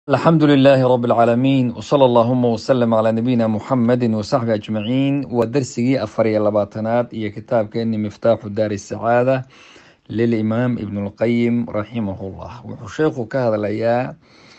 الحمد لله رب العالمين وصلى اللهم وسلم على نبينا محمد وصحبه أجمعين ودرسي أفري اللباتنات إيا كتاب كأني مفتاح دار السعادة للإمام ابن القيم رحمه الله وحشيخ كهذا الأياء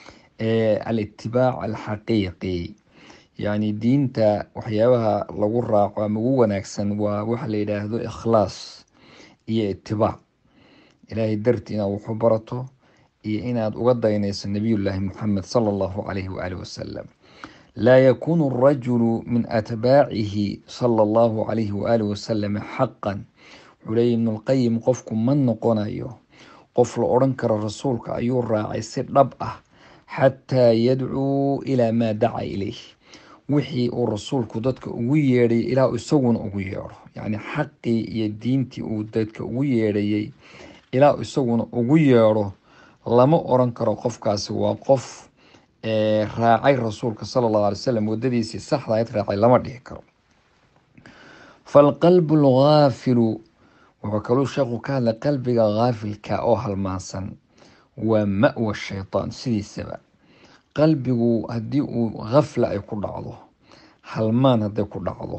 الاتباع الحقيقي يعني دينتا وحيابها لغو راقو مغو وناكسن ووحل إلهدو إخلاص إيا اتباع إلهي درتنا وحبرته iyo inaad uga daynayso nabiyullaahi muxamed sala allahu calayhi waaalih wasalam laa yakuunu arajulu min atbaacihi sala allahu calayhi waaalih wasalam xaqan wuxuu leeya ibnulqayim qofku ma noqonayo qof la odhan karo rasuulka ayuu raacay si dhab ah xataa yadcuu ilaa maa daca ilayh wixii uu rasuulku dadka ugu yeedhay ilaa isaguna ugu yeedho yacni xaqii iyo diintii uu dadka ugu yeedhayay ilaa isaguna ugu yeedho lama oran karo qofkaasi waa qof raacay rasuulka sala allahu alay wasalam wadadiisii saxda ayd raacay lama dhihi karo falqalbu alghaafilu wuxuu kaluu sheekhu ka hadlay qalbiga haafilka oo halmaansan waa ma-wa shaytaan sidiisaba qalbigu haddii uu hafla ay ku dhacdo halmaan hadday ku dhacdo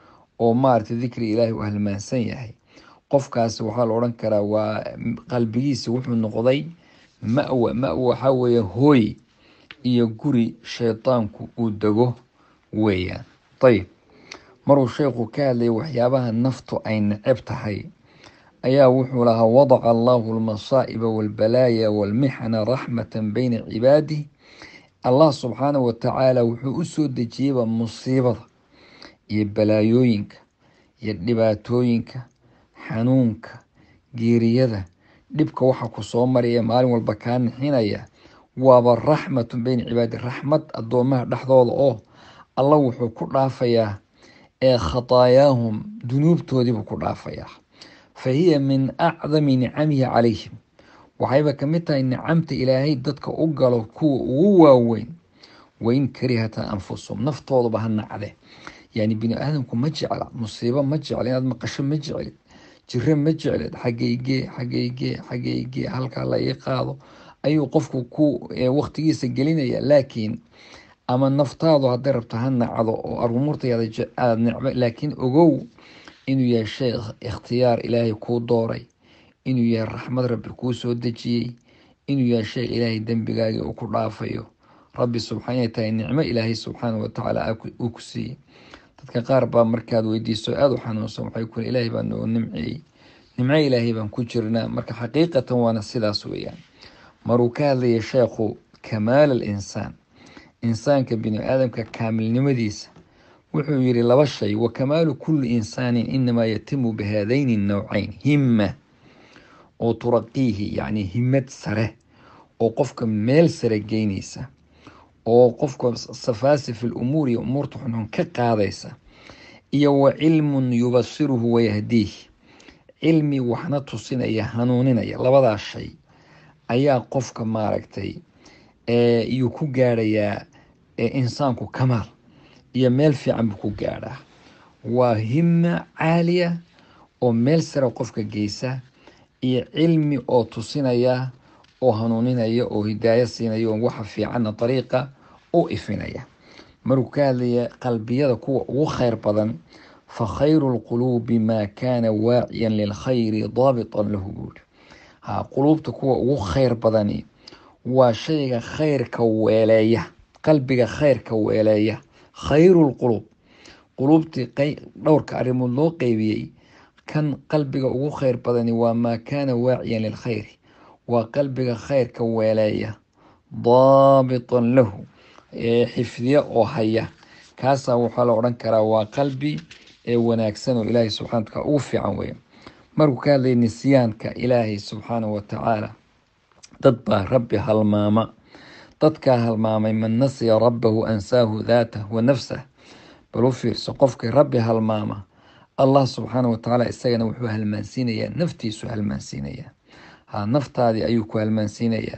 oo maaragtay dikri ilaahi uu halmaansan yahay qofkaasi waxaa la odhan karaa waa qalbigiisa wuxuu noqday ma-wa ma-wa waxaa weeye hooy iyo guri shaydaanku uu dego weeyaan ayib maruu sheekhu ka hadlayay waxyaabaha naftu ay neceb tahay ayaa wuxuu lahaa wadaca allahu almasaa'iba walbalaaya walmixana raxmatan bayna cibaadih allah subxaanahu watacaala wuxuu u soo dejiyeyba musiibada iyo balaayooyinka iyo dhibaatooyinka xanuunka geeriyada dhibka waxa ku soo maraya maalin walba kaa nixinaya waaba raxmatun beyna cibaadi raxmad addoomaha dhexdooda oo alla wuxuu ku dhaafayaa ee khataayaahum dunuubtoodiibuu ku dhaafayaa fa hiya min acdami nicamihi calayhim waxayba kamid tahay nicamta ilaahay dadka u galo kuwa ugu waaweyn wain karihata anfusum naftooduba ha nacde yani bini aadamku ma jecla musiibo ma jecla inaad maqasho ma jeclid jiro ma jecled xageygee xageygee xageygee halkaa la ii qaado ayuu qofku ku waqtigiisa gelinaya laakiin ama naftaadu hadday rabto ha nacdo oo arumuurtaada necbo laakiin ogow inuu yahay shay ikhtiyaar ilaahay kuu dooray inuu yahay raxmad rabbi kuu soo dejiyey inuu yahay shay ilaahay dembigaagii uu ku dhaafayo rabbi subxaana tahay nicmo ilaahay subxaana watacaala uu ku siiyey dadka qaar baa markaad weydiiso aada u xanuunsan waxay ku ilaahay baa noo nimceeyey nimco ilaahay baan ku jirnaa marka xaqiiqatan waana sidaas weeyaan maruu ka hadlayay sheekhu kamaal al insaan insaanka bini aadamka kaamilnimadiisa wuxuu yidhi laba shay wa kamaalu kulli insaanin inamaa yatimu bihaadayni nowcayn himma oo turaqiihi yacni himad sare oo qofka meel sare geynaysa oo qofka safaasi fi lumuur iyo umuurta xunxun ka qaadaysa iyo wa cilmun yubasiruhu wayahdiih cilmi waxna tusinaya hanuuninaya labadaas shay ayaa qofka maaragtay yuu ku gaadhayaa insaanku kamaal iyo meel fiican buu ku gaadhaa waa hima caaliya oo meel sare qofka geysa iyo cilmi oo tusinaya oo hanuuninaya oo hidaayo siinaya oo waxa fiicanna dariiqa u ifinaya maruu ka hadlaya qalbiyada kuwa ugu khayr badan fa khayru lquluubi maa kaana waaciyan lilkhayri daabitan lahu buuri ha quluubta kuwa ugu khayr badani waa shayga khayrka weeleeya qalbiga khayrka weeleeya khayru lquluub quluubtii dhowrka arrimood loo qeybiyey kan qalbiga ugu khayr badani waa maa kaana waaciyan lilkhayri waa qalbiga khayrka weeleeya daabitan lahu xifdiya oo haya kaasaa waxaa la odhan karaa waa qalbi ee wanaagsan oo ilaahay subxana wataala ugu fiican weya markuu ka hadlaya nisyaanka ilaahay subxaanahu watacaala dad baa rabbi halmaama dadkaa halmaamay man nasiya rabbahu ansaahu daatah wa nafsah bal u fiirso qofkii rabbi halmaama allah subxaana watacaala isagana wuxuu halmaansiinayaa naftiisu halmaansiinayaa ha naftaadii ayuu ku halmaansiinayaa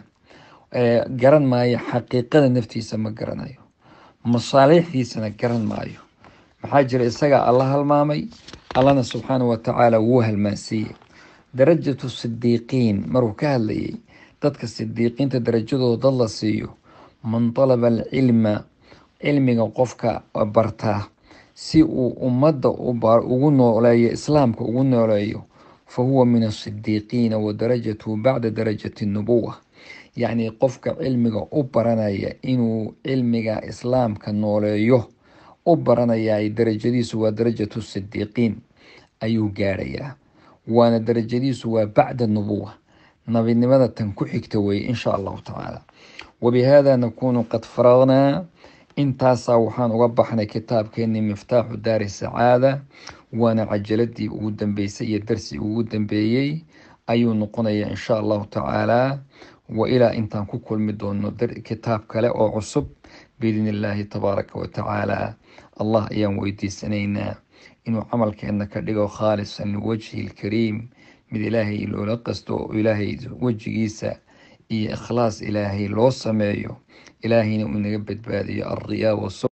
garan maayo xaqiiqada naftiisa ma garanayo masaaliixdiisana garan maayo maxaa jira isagaa alla halmaamay allana subxaana watacaala wuu halmaansiiyey darajatu sidiiqiin maruu ka hadlayay dadka sidiiqiinta darajadooda dad la siiyo man talaba alcilma cilmiga qofka barta si uu ummadda ugu nooleeyo islaamka ugu nooleeyo fa huwa min asidiiqiina wa darajatuhu bacda darajati nubuwa yacni qofka cilmiga u baranaya inuu cilmiga islaamka nooleeyo u baranaya darajadiisu waa darajatu sidiiqiin ayuu gaadhayaa waana darajadiisu waa bacda nubuwa nabinimada tan ku xigta weye insha allahu tacaala wabihada nakunu qad faragnaa intaasaa waxaan uga baxnay kitaabkeenii miftaaxu daari sacaada waana cajaladii ugu dambeysay iyo darsi ugu dambeeyey ayuu noqonaya insha allahu tacaala wa ilaa intaan ku kulmi doono kitaab kale oo cusub biidni illaahi tabaaraka wa tacaala allah ayaan weydiisanaynaa inuu camalkeena ka dhigo khaalisan liwajhi lkariim mid ilaahay loola qasto oo ilaahay wejigiisa iyo ikhlaas ilaahay loo sameeyo ilaahayna uu naga badbaadiyo alriyaa